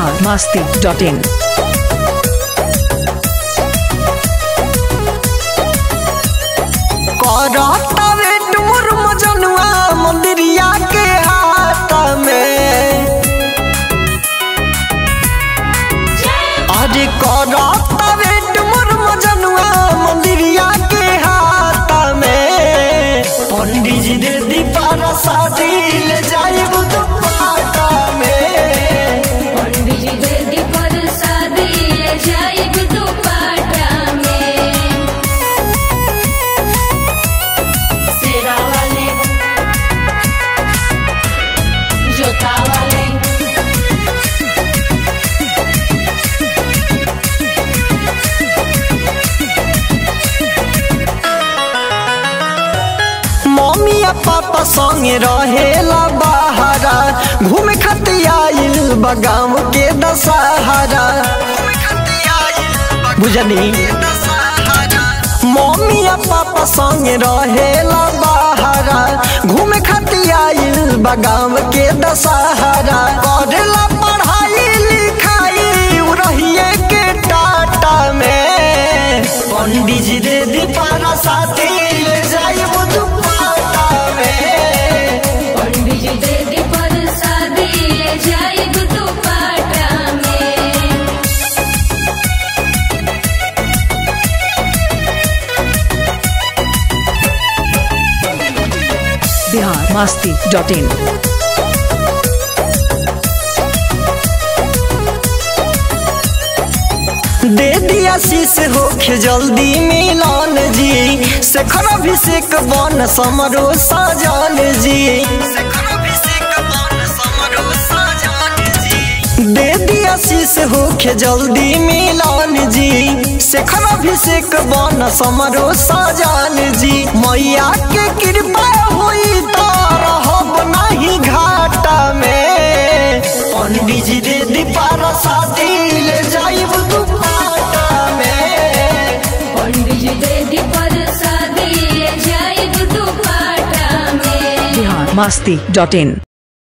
Bihar Masti dot in करता wait मोर मजनुआ मंदिरिया के हाथ में अरे करता वेट मोर मजनुआ मंदिरिया के हाथ में पंडित जी दे दीपारा शादी ले जाइब दुपाटा में पंडित जी पर शादी जाइब दुपाटा में सेरा वाले जोता वाले मम्मी आ पापा संगे रहेला बाहरा घूमे खातिर आइल बगाम के दशहरा बुझनी मम्मी आ पापा संगे रहेला बाहरा घूमे खातिर आइल बगाम के दशहरा करेला पढ़ाई लिखाई उ रहिए के टाटा में पंडित जी दे दीपारा साथी ले जाइब दुपाटा में पंडित जी पर शादी जाइब दुपाटा में बिहार मस्ती डॉट इन दे दिया शीश होखे जल्दी मिलन जी शेखर अभिषेक बन समरो सजन जी दे दिया शीश होखे जल्दी मिलन जी शेखर अभिषेक बन समरो सजन जी मैया के कृपा होई तो रहब नहीं घाटा में पंडित जी दे दीपारा शादी ले जाइब दुपाटा में पंडित जी पर शादी जाइब दुपाटा में बिहार मस्ती डॉट इन